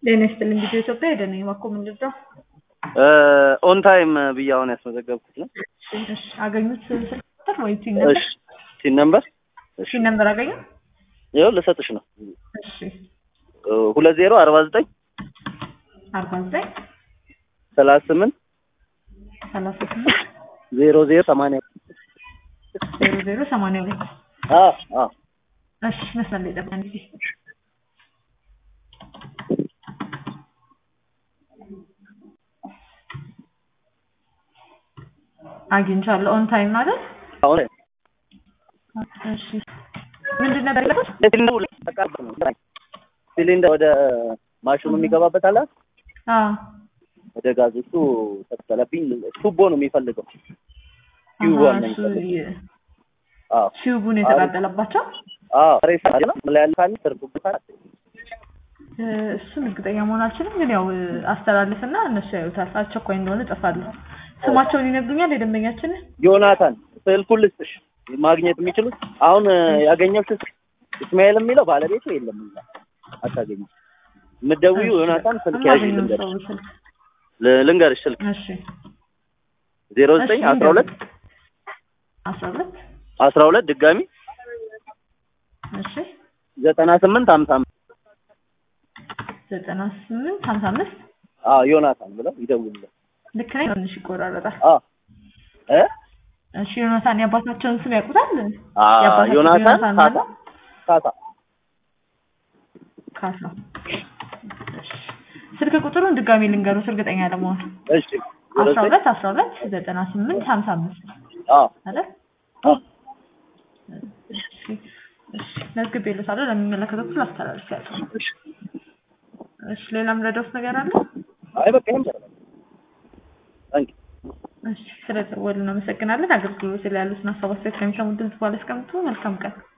ጤና ይስጥልኝ ቪዲዮ ኢትዮጵያ ሄደን ነው የማኮ ምንድነው? ኦን ታይም ብዬ አሁን ያስመዘገብኩት ነው። እሺ አገኙት ስልክ ቁጥር ወይ ቲን ነበር? እሺ ሲን ነምበር እሺ ቲን ነበር አገኙ? ይኸው ልሰጥሽ ነው። እሺ ሁለት ዜሮ አርባ ዘጠኝ አርባ ዘጠኝ ሰላሳ ስምንት ሰላሳ ስምንት ዜሮ ዜሮ ሰማንያ ዜሮ ዜሮ ሰማንያ ሁለት አ አ እሺ መስመር ላይ ጠብቀን ጊዜ አግኝቻለሁ። ኦን ታይም ማለት አሁን እሺ ምንድን ነበር ያልኩት? ሲሊንደሩ ተቃርበ ነው ሲሊንደር ወደ ማሽኑ የሚገባበት አለ አዎ ወደ ጋዝ እሱ ተተለብኝ ቱቦ ነው የሚፈልገው አሃ፣ ቲዩብ ነው እሱ የሚፈልገው የ- አዎ ቲዩቡን የተቃጠለባቸው አዎ ሬሳ ነው ምን ላይ ያለ ካለ ትርጉም ካለ እ፣ እሱን እርግጠኛ መሆን አልችልም፣ ግን ያው አስተላልፍና እነሱ ያዩታል። አስቸኳይ እንደሆነ እጽፋለሁ። ስማቸውን ይነግሩኛል የደንበኛችንን? ዮናታን ስልኩን ልስጥሽ ማግኘት የሚችሉት አሁን ያገኘው ስልክ እስማኤል የሚለው ባለቤቱ የለም እዛ አታገኝም የምትደውይው ዮናታን ስልክ ያዥ የማገኘውን ልንገርሽ ሰው ስልክ ል- ልንገርሽ ስልክ እሺ ዜሮ ዘጠኝ እሺ፣ አስራ ሁለት አስራ ሁለት አስራ ሁለት ድጋሚ እሺ ዘጠና ስምንት ሀምሳ አምስት ዘጠና ስምንት ሀምሳ አምስት አዎ ዮናታን ብለው ይደውሉለት ልክ ነኝ? ትንሽ ይቆራረጣል። አዎ እ እሺ ዮናታን የአባታቸውን ስም ያውቁታል? አዎ የአባታቸው ዮናታን ዮናታን ካሳ ማለት ካሳ ካሳ። እሺ ስልክ ቁጥሩን ድጋሚ ልንገሩት እርግጠኛ ለመሆን እሺ ዜሮ አስራ ዘጠኝ ሁለት አስራ ሁለት ዘጠና ስምንት ሀምሳ አምስት አዎ አይደል? አዎ እሺ እሺ መዝግቤልዎታለሁ። ለሚመለከተው ክፍል አስተላልፌያለሁ። እሺ እሺ ሌላም ረዳት ነገር አለ? አይ በቃ ይሄን ይችላል ታንኪ እሺ ስለደወሉ እናመሰግናለን። አገልግሎት ላይ ያሉትን ሀሳብ አስተያየት ከሚሰሙት ድምጽ ባለ አስቀምጡ። መልካም ቀን